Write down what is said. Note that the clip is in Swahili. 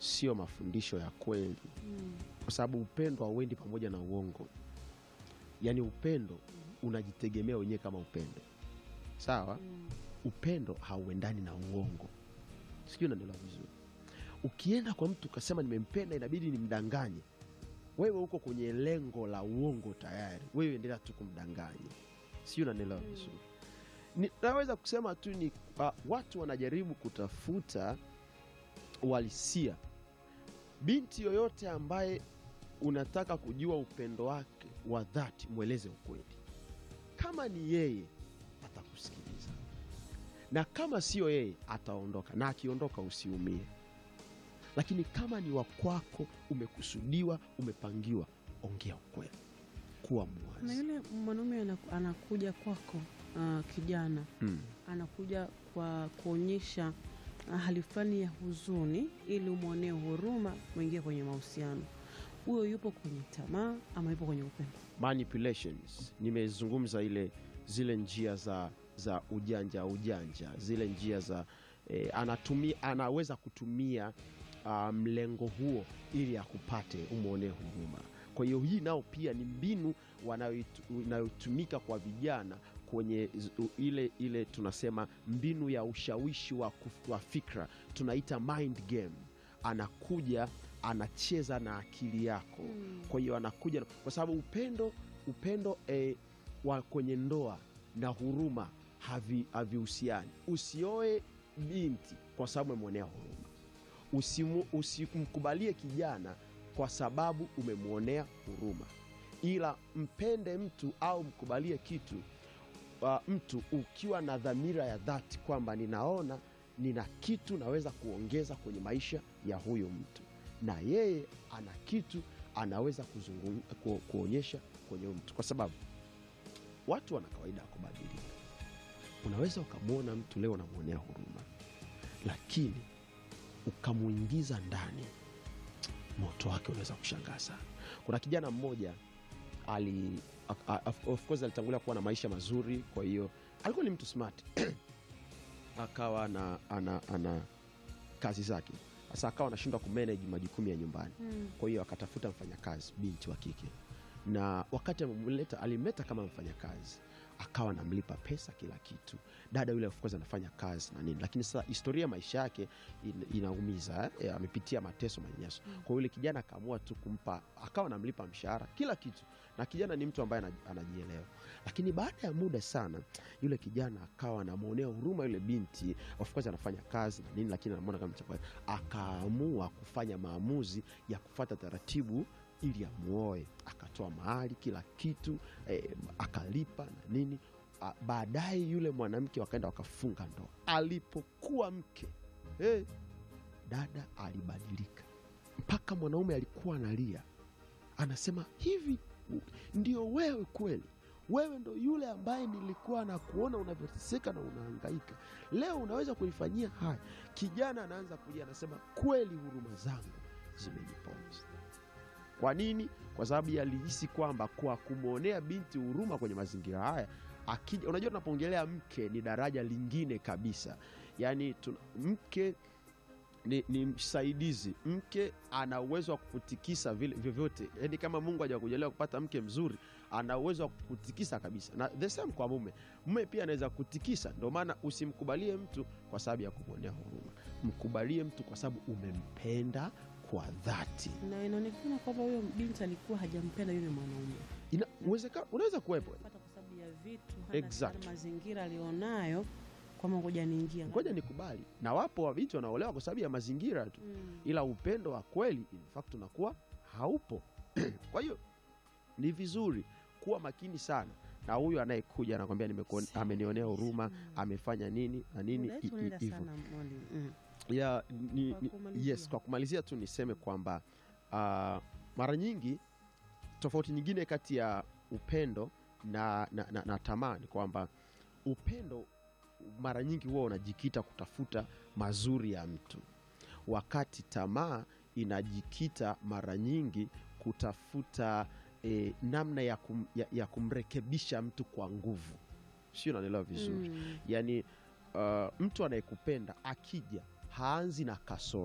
sio mafundisho ya kweli, Mm. kwa sababu upendo hauendi pamoja na uongo. Yaani upendo unajitegemea wenyewe kama upendo, sawa. Mm. Upendo hauendani na uongo, sijui unanielewa vizuri. Ukienda kwa mtu ukasema nimempenda, inabidi nimdanganye, wewe uko kwenye lengo la uongo tayari. Wewe endelea tu kumdanganya, sijui unanielewa Mm. vizuri. Ni- naweza kusema tu ni uh, watu wanajaribu kutafuta uhalisia. Binti yoyote ambaye unataka kujua upendo wake wa dhati, mweleze ukweli. Kama ni yeye atakusikiliza, na kama sio yeye ataondoka, na akiondoka usiumie. Lakini kama ni wa kwako, umekusudiwa, umepangiwa, ongea ukweli, kuwa na mwazi. yule mwanaume anaku- anakuja kwako ah, kijana Mm. anakuja kwa kuonyesha ah, hali fulani ya huzuni ili umwonee huruma mwingie kwenye mahusiano huyo yupo kwenye tamaa ama yupo kwenye upendo manipulations nimezungumza ile zile njia za za ujanja ujanja zile njia za eh, anatumia anaweza kutumia ah, mlengo huo ili akupate umwonee huruma kwa hiyo hii nao pia ni mbinu wanayoitu- inayotumika kwa vijana kwenye z- u- ile ile tunasema mbinu ya ushawishi wa, kuf- wa fikra tunaita mind game anakuja anacheza na akili yako kwa hiyo anakuja na- kwa sababu upendo upendo eh, wa kwenye ndoa na huruma havi- havihusiani usioe binti kwa sababu umemwonea huruma Usimu- usimkubalie kijana kwa sababu umemwonea huruma ila mpende mtu au mkubalie kitu uh, mtu ukiwa na dhamira ya dhati kwamba ninaona nina kitu naweza kuongeza kwenye maisha ya huyu mtu na yeye ana kitu anaweza kuzungum, ku, kuonyesha kwenye huyu mtu kwa sababu watu wana kawaida ya kubadilika unaweza ukamwona mtu leo unamwonea huruma lakini ukamwingiza ndani moto wake unaweza kushangaa sana kuna kijana mmoja ali a- a- of- of course alitangulia kuwa na maisha mazuri kwa hiyo alikuwa ni mtu smart akawa na ana, ana kazi zake sasa akawa anashindwa kumanage majukumu ya nyumbani kwa hiyo akatafuta mfanyakazi binti wa kike na wakati amemleta alimleta kama mfanyakazi akawa anamlipa pesa kila kitu dada yule of course anafanya kazi na nini lakini sasa historia ya maisha yake in, inaumiza eh, amepitia mateso manyanyaso kwa hiyo yule kijana akaamua tu kumpa akawa anamlipa mshahara kila kitu na kijana ni mtu ambaye ana- anajielewa lakini baada ya muda sana yule kijana akawa anamwonea huruma yule binti of course anafanya kazi na nini lakini anamwona kama chakwa akaamua kufanya maamuzi ya kufata taratibu ili amuoe akatoa mahali kila kitu eh, akalipa na nini Ah, baadaye yule mwanamke wakaenda wakafunga ndoa alipokuwa mke hey, dada alibadilika mpaka mwanaume alikuwa analia anasema hivi u- ndio wewe kweli wewe ndo yule ambaye nilikuwa na kuona unavyoteseka na unahangaika leo unaweza kunifanyia haya kijana anaanza kulia anasema kweli huruma zangu zimeniponza kwa nini kwa sababu yalihisi kwamba kwa kumwonea binti huruma kwenye mazingira haya akija unajua tunapoongelea mke ni daraja lingine kabisa yaani tuna- mke ni, ni msaidizi mke ana uwezo wa kukutikisa vile vyovyote yaani kama mungu hajakujalia kupata mke mzuri ana uwezo wa kukutikisa kabisa na the same kwa mume mume pia anaweza kutikisa ndio maana usimkubalie mtu kwa sababu ya kumwonea huruma mkubalie mtu kwa sababu umempenda kwa dhati na inaonekana kwamba huyo binti alikuwa hajampenda yule mwanaume Ina, uwezeka, unaweza kuwepo pata kwa sababu ya vitu hana Exact. hana mazingira alionayo kwamba ngoja niingia ngoja nikubali na wapo wabinti wanaolewa kwa sababu ya mazingira tu Mm. ila upendo wa kweli in fact unakuwa haupo kwa hiyo ni vizuri kuwa makini sana na huyu anayekuja anakwambia nimekuone- amenionea huruma amefanya nini na nini Muda wetu i- i- unaenda hivyo sana mwalimu mm. ya, ni, Kwa ni, kumalizia. yes kwa kumalizia tu niseme kwamba uh, mara nyingi tofauti nyingine kati ya upendo na, na, na, na tamaa ni kwamba upendo mara nyingi huwa unajikita kutafuta mazuri ya mtu wakati tamaa inajikita mara nyingi kutafuta eh, namna ya, kum, ya, ya kumrekebisha mtu kwa nguvu sio unanielewa vizuri Mm. yaani uh, mtu anayekupenda akija haanzi na kasoro